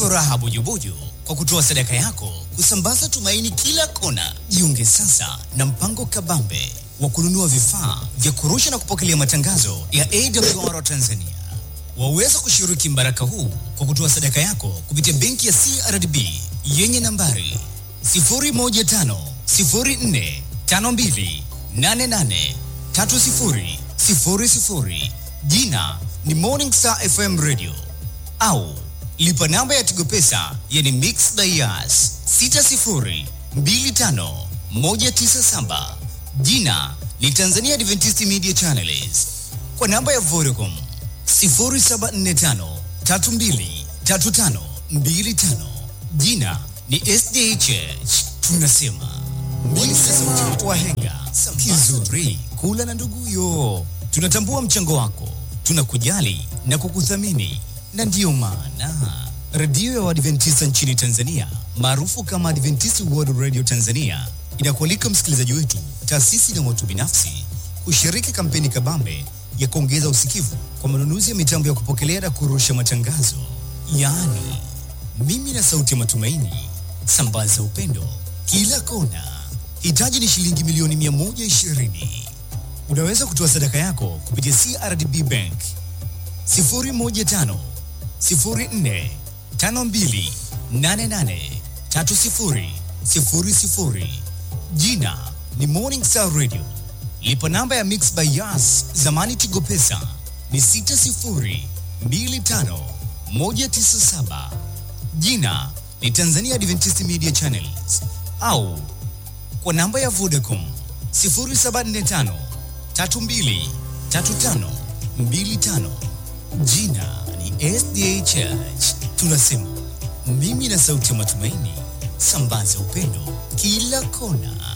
furaha bujubuju kwa kutoa sadaka yako kusambaza tumaini kila kona. Jiunge sasa na mpango kabambe wa kununua vifaa vya kurusha na kupokelea matangazo ya AWR Tanzania. Waweza kushiriki mbaraka huu kwa kutoa sadaka yako kupitia benki ya CRDB yenye nambari 0150452883000 jina ni Morning Star FM Radio au lipa namba ya Tigo Pesa yani Mix Dias 6025197 jina ni Tanzania Adventist Media Channels kwa namba ya Vodacom 0745323525 jina ni SDHH tunasema Milisema wahenga kizuri kula na nduguyo. Tunatambua mchango wako, tunakujali na kukuthamini, na ndiyo maana redio ya Waadventista nchini Tanzania maarufu kama Adventist World Radio Tanzania inakualika msikilizaji wetu, taasisi na watu binafsi kushiriki kampeni kabambe ya kuongeza usikivu kwa manunuzi ya mitambo ya kupokelea na kurusha matangazo, yaani mimi na sauti ya matumaini, sambaza upendo kila kona. Hitaji ni shilingi milioni 120. Unaweza kutoa sadaka yako kupitia CRDB Bank 015 04 52 88 30 00. Jina ni Morning Star Radio. Lipa namba ya Mix by Yas, zamani Tigo Pesa ni 60 25 197. Jina ni Tanzania Adventist Media Channels au kwa namba ya Vodacom 0745 32 35 25. Jina ni SDA Church. Tunasema mimi na sauti ya matumaini, sambaza upendo kila kona.